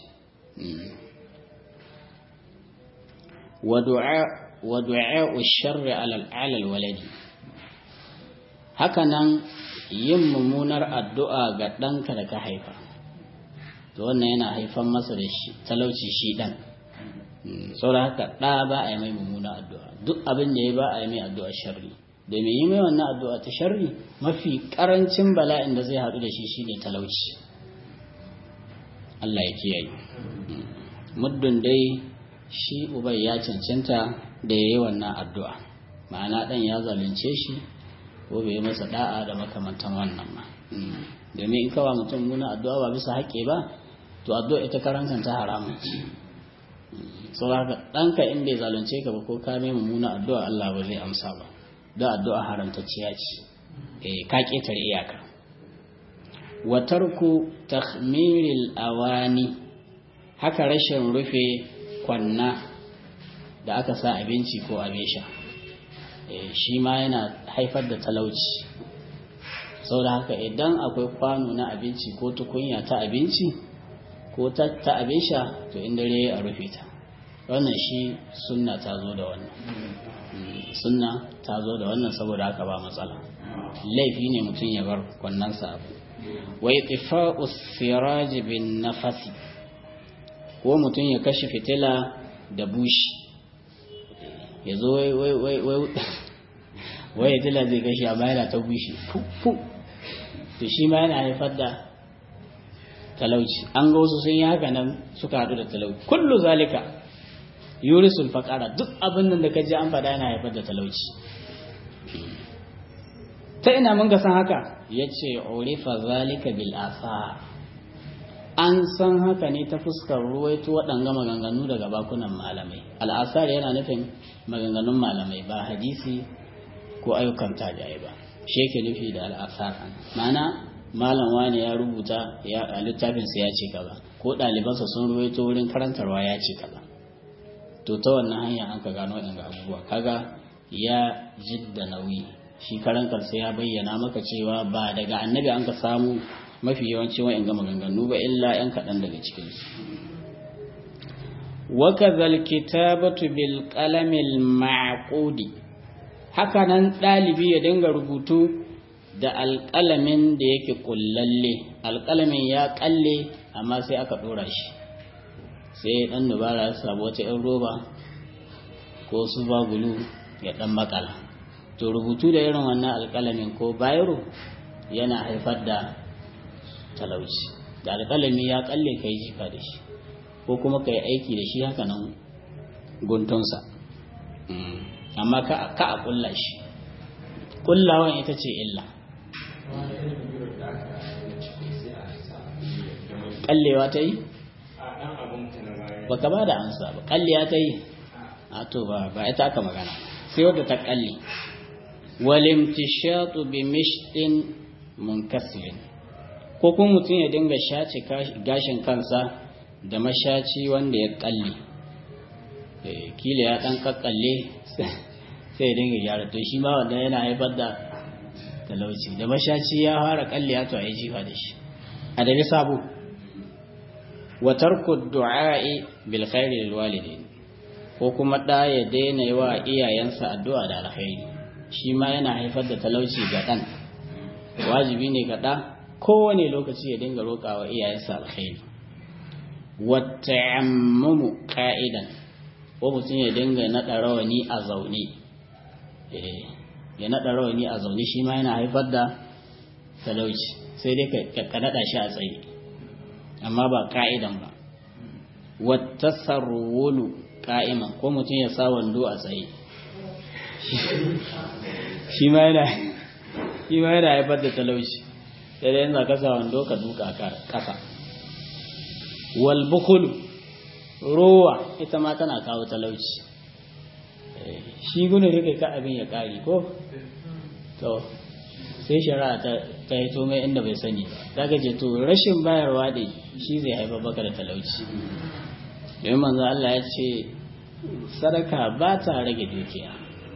wa du'a sharri ala waladi hakanan yin mummunar addu'a ga ɗanka da ka haifa to wannan yana haifan masa da shi talauci shi ɗan saboda haka ɗa ba a yi mai mummuna addu'a duk abin da ya ba a yi mai addu'a sharri domin yi mai wannan addu'a ta sharri mafi ƙarancin bala'in da zai haɗu da shi shine talauci Allah ya kiyaye muddin dai shi ubai ya cancanta da ya yi wannan addu'a ma'ana ɗan ya zalunce shi ko bai masa da'a da makamantan wannan ma domin in kawa mutum muna addu'a ba bisa haƙƙi ba to addu'a ita karan kanta haramun ce sau haka ɗanka in bai zalunce ka ba ko ka mai mummuna addu'a Allah ba zai amsa ba da addu'a haramtacciya ce eh ka ketare iyaka wa tarku takhmiril awani haka rashin rufe kwanna da aka sa abinci ko abin sha shi ma yana haifar da talauci saboda haka idan akwai kwano na abinci ko tukunya ta abinci ko ta abin sha to in dare a rufe ta wannan shi sunna ta zo da wannan sunna ta zo da wannan saboda haka ba matsala laifi ne mutum ya bar kwannansa abu wai tifa'u siraji bin nafasi ko mutum ya kashe fitila da bushi ya zo wai wai wai wai wai fitila zai kashe amma yana ta bushi fu to shi ma yana haifar da talauci an ga wasu sun yi haka nan suka haɗu da talauci kullu zalika yurisul faqara duk abin da ka ji an faɗa yana haifar da talauci ta ina mun ga san haka yace urifa zalika bil asa an san haka ne ta fuskar ruwaito waɗanga maganganu daga bakunan malamai al'asar yana nufin maganganun malamai ba hadisi ko ayyukan tabi'ai ba shi yake nufi da al'asar ma'ana malam wani ya rubuta a littafinsa ya ce kaza ko ɗalibansa sun ruwaito wurin karantarwa ya ce kaza to ta wannan hanya an ka gano ɗan abubuwa kaga ya jidda nauyi shi karan kansa ya bayyana maka cewa ba daga annabi an ka samu mafi yawanci wa'in gama ganganu ba illa 'yan kaɗan daga cikinsu wakazal kitabatu bil qalamil ma'qudi haka nan ɗalibi ya dinga rubutu da alƙalamin da yake kullalle alƙalamin ya ƙalle amma sai aka ɗora shi sai ɗan dubara ya samu wata 'yan roba ko su bagulu ya ɗan makala to rubutu da irin wannan alƙalamin ko bayro yana haifar da talauci da alƙalami ya ƙalle ka yi jifa da shi ko kuma ka yi aiki da shi haka nan guntunsa amma ka a ƙulla shi ƙullawan ita ce illa ƙallewa ta yi ba ka ba da ansa ba ƙallewa ta yi a to ba ba ita aka magana sai wadda ta ƙalle walimtishatu bi mishtin munkasirin ko kuma mutum ya dinga shace gashin kansa da mashaci wanda ya kalle kila ya dan kakkalle sai ya dinga gyara to shi ma wanda yana haifar da talauci da mashaci ya fara kalle ya to a yi jifa da shi a dabi sabo wa tarku du'a'i bil khairi lil walidain ko kuma da ya daina yi wa iyayensa addu'a da alkhairi shi ma yana haifar da talauci ga dan wajibi ne ga da kowane lokaci ya dinga roƙawa iyayensa alkhairi wata'ammumu qa'idan ko mutum ya dinga naɗa rawani a zaune ya naɗa rawani a zaune shi ma yana haifar da talauci sai dai ka naɗa shi a tsaye amma ba ka'idan ba wattasarwulu ka'iman ko mutum ya sa wando a tsaye shi ma yana shi ma yana haifar da talauci sai dai yanzu ka sa wando ka duka kasa wal bukhul rowa ita ma tana kawo talauci shi gudun rike ka abin ya kari ko to sai shari'a ta ta yi mai inda bai sani ba daga ce to rashin bayarwa dai shi zai haifar baka da talauci domin manzo Allah ya ce sadaka ba ta rage dukiya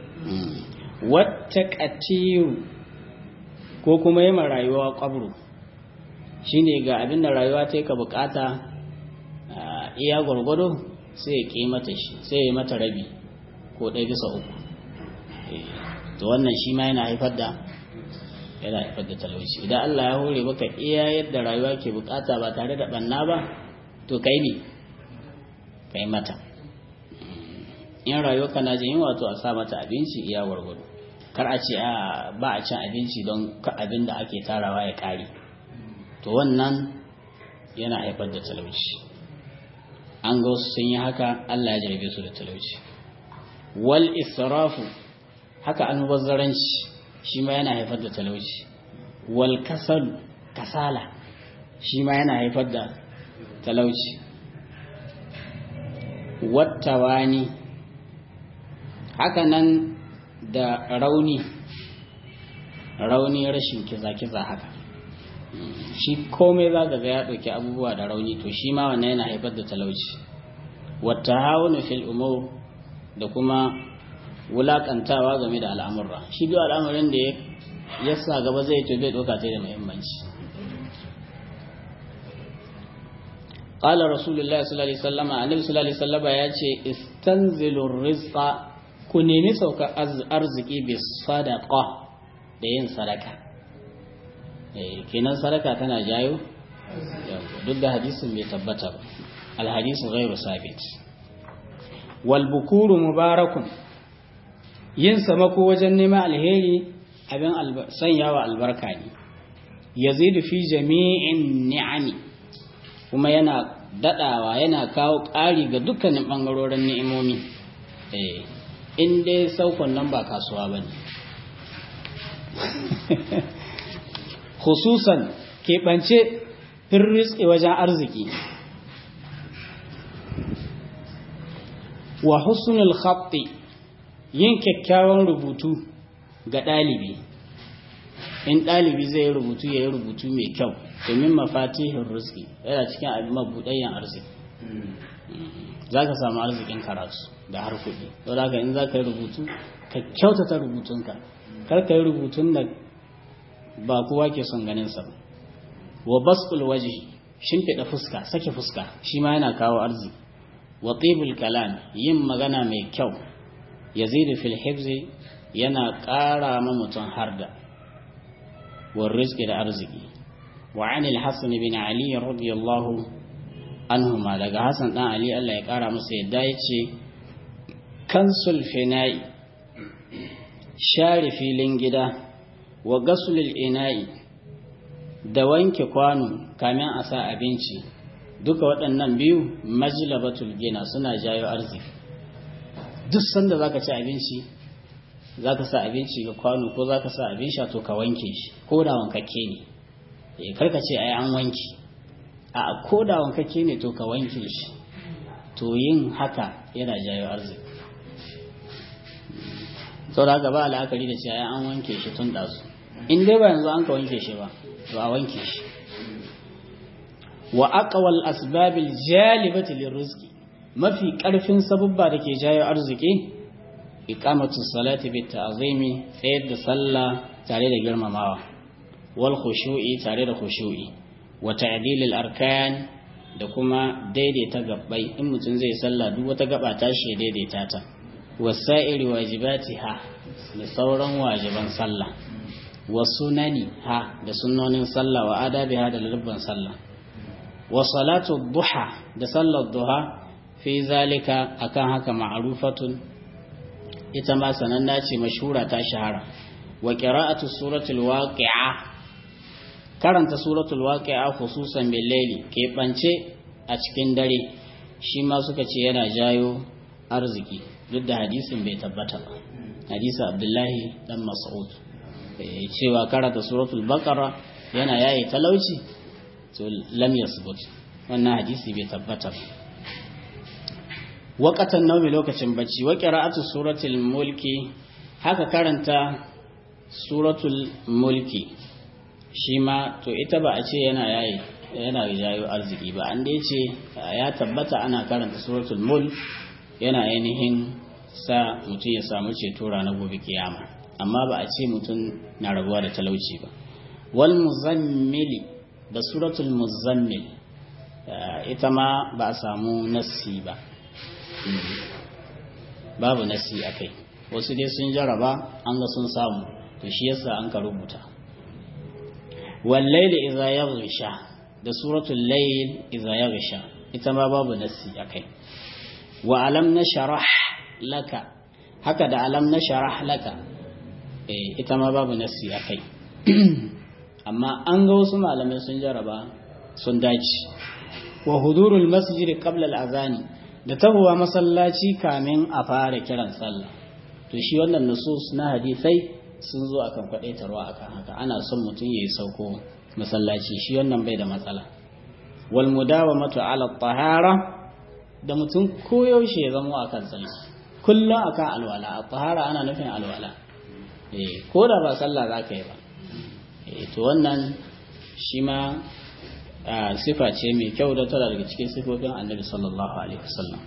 wata katiru ko kuma yi rayuwa kwabru shine ga abin da rayuwa ta yi ka bukata iya gwargwado sai ya ƙi mata shi sai ya mata rabi ko ɗaya bisa uku to wannan shi ma yana haifar da yana haifar da talauci idan Allah ya hore baka iya yadda rayuwa ke bukata ba tare da banna ba to kai ne kai mata in rayuwa kana jin yunwa to a sa mata abinci iya gwargwado kar a ce a ba a cin abinci don abin da ake tarawa ya kare to wannan yana haifar da talauci an ga wasu sun yi haka Allah ya jarabe su da talauci wal israfu haka almubazzaranci shi ma yana haifar da talauci wal kasal kasala shi ma yana haifar da talauci wattawani haka nan da rauni rauni rashin kiza-kiza haka shi komai za ga ya ɗauki abubuwa da rauni to shi ma wannan yana haifar da talauci wata haunu fil umur da kuma wulakantawa game da al'amurra shi duk al'amarin da ya sa gaba zai to bai ɗauka ta da muhimmanci قال رسول الله صلى الله عليه وسلم النبي صلى الله عليه وسلم yace istanzilur rizqa ku nemi sauka arziki bi sadaqa da yin sadaka eh kenan sadaka tana jayo duk da hadisin bai tabbata ba al hadisu ghairu sabit wal bukuru mubarakun yin samako wajen neman alheri abin sanyawa albarka ne yazidu fi jami'in ni'ami kuma yana dadawa yana kawo ƙari ga dukkanin ɓangarorin ni'imomi in dai saukon nan ba kasuwa ba ne hususan keɓance firritse wajen arziki wa husnul khatti yin kyakkyawan rubutu ga ɗalibi in ɗalibi zai yi rubutu ya yi rubutu mai kyau domin mafatihin rizki yana cikin abin mabuɗayen arziki za ka samu arzikin karatu da har kuɗi don haka in za ka yi rubutu ka kyautata rubutunka kar ka yi rubutun da ba kowa ke son ganin sa wa basqul waje shimfiɗa fuska sake fuska shi ma yana kawo arziki wa tibul kalam yin magana mai kyau yazidu fil hifzi yana ƙara ma mutum harda wa rizqi da arziki وعن الحسن بن علي رضي الله عنهما daga Hassan dan Ali Allah ya kara masa yadda yace kansul fina'i share filin gida wa gasulul ina'i da wanke kwano kamin a sa abinci duka waɗannan biyu majlabatul gina suna jayo arziki duk sanda zaka ci abinci zaka sa abinci ga kwano ko zaka sa abin sha to ka wanke shi ko da wankakke ne karka ce ai an wanki a koda wankake ne to ka wanke shi to yin haka yana jayo arziki sau da haka ba la'akari da ce ai an wanke shi tun ɗazu in dai ba yanzu an ka wanke shi ba to a wanke shi wa aqwal asbabil jalibati lirrizqi mafi karfin sabubba da ke jayo arziki iqamatu salati bit ta'zimi tsayar da sallah tare da girmamawa wal khushu'i tare da khushu'i wa ta'dil al arkan da kuma daidaita gabbai in mutum zai sallah duk wata gaba ta shi daidaita ta wasa'iri wajibatiha da sauran wajiban sallah wa sunani ha da sunnonin sallah wa adabiha da lubban sallah wa salatu duha da sallar duha fi zalika akan haka ma'rufatun ita ma sananna ce mashhura ta shahara wa qira'atu suratul waqi'a karanta suratul waqi'a khususan bil layli ke bance a cikin dare shi ma suka ce yana jayo arziki duk da hadisin bai tabbata ba hadisi abdullahi dan mas'ud cewa karanta suratul baqara yana yayi talauci to lam yasbut wannan hadisi bai tabbata ba waqatan nawmi lokacin bacci wa qira'atu suratul mulki haka karanta suratul mulki shi ma to ita ba a ce yana yayi yana jayo arziki ba an dai ce ya tabbata ana karanta suratul mulk yana ainihin sa mutum ya samu ceto ranar gobe kiyama amma ba a ce mutum na rabuwa da talauci ba wal muzammili da suratul muzammil ita ma ba a samu nassi ba babu nassi a kai wasu dai sun jaraba an ga sun samu to shi yasa an ka rubuta wallaili idza yaghsha da suratul layl idza yaghsha ita ma babu nassi a kai wa alam nashrah laka haka da alam nashrah laka eh ita ma babu nassi a kai amma an ga wasu malamai sun jaraba sun dace wa hudurul masjid qabla al-azani da tahowa masallaci kamin a fara kiran sallah to shi wannan nusus na hadisai sun zo akan kwadaitarwa akan haka ana son mutum yayi sauko masallaci shi wannan bai da matsala wal mudawamatu ala tahara da mutum koyaushe ya zama akan tsarki kullum akan alwala a tahara ana nufin alwala eh ko da ba sallah za ka yi ba eh to wannan shi ma sifa ce mai kyau da tana daga cikin sifofin annabi sallallahu alaihi wasallam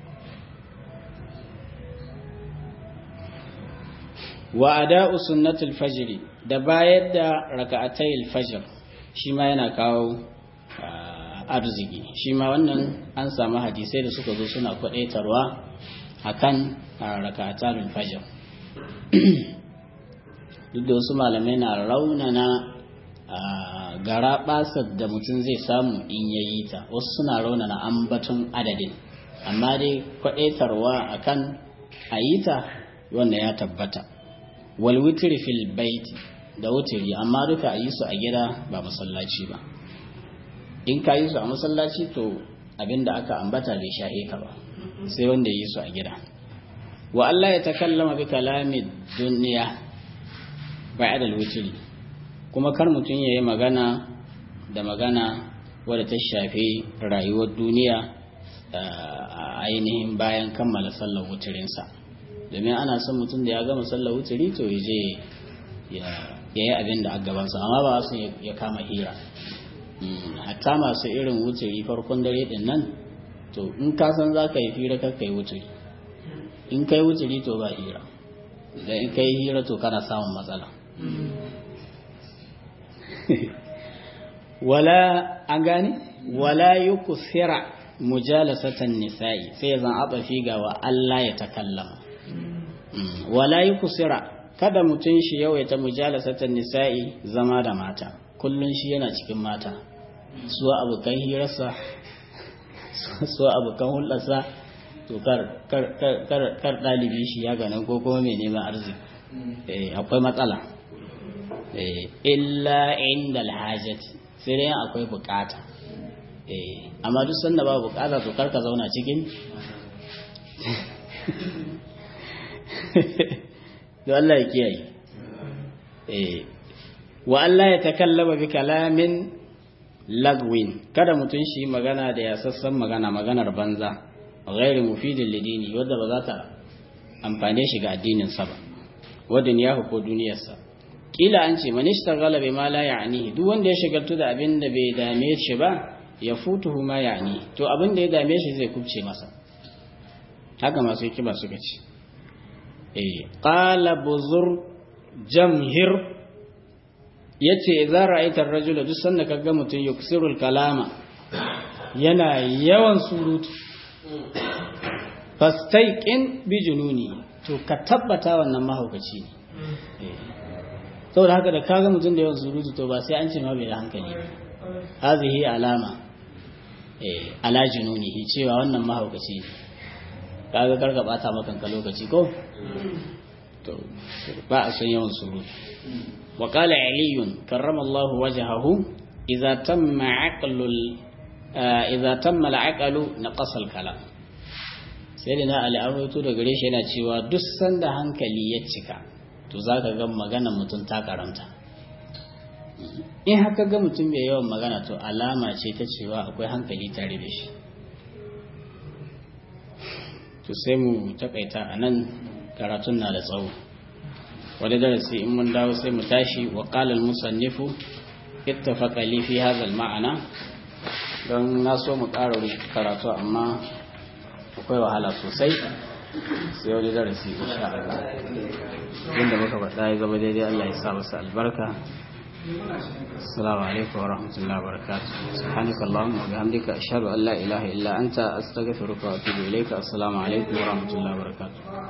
wa ada'u sunnatul fajr da bayar da raka'atayil fajr shi ma yana kawo arziki shi ma wannan an samu hadisai da suka zo suna kwadaitarwa akan raka'atul fajr duk da wasu malamai na raunana gara basar da mutum zai samu in yayi ta wasu suna raunana ambaton adadin amma dai kwadaitarwa akan ayita wanda ya tabbata wal witri fil baiti da wutiri amma duka a yi su a gida ba masallaci ba in ka yi su a masallaci to abinda aka ambata bai shahe ka ba sai wanda ya yi su a gida wa Allah ya takallama bi kalami duniya ba'da al-witri kuma kar mutum yayi magana da magana wadda ta shafi rayuwar duniya a ainihin bayan kammala sallar wutirinsa domin ana son mutum da ya gama sallar wutiri to ya je ya yi abin da a gabansa amma ba su ya kama hira hatta masu irin wutiri farkon dare din nan to in ka san za ka yi hira kar ka yi wutiri in ka yi wutiri to ba hira da in ka yi hira to kana samun matsala wala an gane wala yukusira mujalasatan nisa'i sai zan abafi ga wa Allah ya takallama wala yukusira kada mutum shi yawaita mujalasatan nisa'i zama da mata kullun shi yana cikin mata su abokan hirarsa su abokan hulɗarsa to kar kar kar kar dalibi shi ya ganin ko kuma mai neman arziki eh akwai matsala eh illa inda alhajati sai dai akwai bukata eh amma duk sanda ba bukata to kar ka zauna cikin da Allah ya kiyaye eh wa Allah ya takallama bi kalamin lagwin kada mutum shi magana da yasassan magana maganar banza ghairi mufidin lidini wadda ba za ta amfane shi ga addinin sa ba wadin ya ko duniyarsa kila an ce man ishtaghala bima la ya'ni duk wanda ya shagaltu da abin da bai dame shi ba ya futuhu ma ya'ni to abin da ya dame shi zai kubce masa haka masu kiba suka ce eh qala buzur jamhir yace idza ra'aita ar-rajula duk sanda kaga mutun yuksirul kalama yana yawan surutu fastaiqin bi jununi to ka tabbata wannan mahaukaci ne saboda haka da kaga mutun da yawan surutu to ba sai an ce ma bai da hankali hazihi alama eh ala jununihi cewa wannan mahaukaci ne kaga karka bata makanka lokaci ko to ba a son yawan surutu وقال علي كرم الله وجهه إذا تم عقل إذا تم العقل نقص الكلام سيدنا علي أرويتو da gare shi yana cewa duk sanda hankali ya cika to zaka ga magana mutum ta karanta in haka ga mutum mai yawan magana to alama ce ta cewa akwai hankali tare da shi to sai mu takaita anan karatun na da tsawo wani darasi in mun dawo sai mu tashi wa qala al-musannifu ittafaqa li fi hadha al-ma'ana don na so mu ƙara karatu amma akwai wahala sosai sai wani darasi insha Allah inda muka faɗa ya zama daidai Allah ya sa masa albarka السلام عليكم ورحمة الله وبركاته سبحانك اللهم وبحمدك أشهد أن لا إله إلا أنت أستغفرك وأتوب إليك السلام عليكم ورحمة الله وبركاته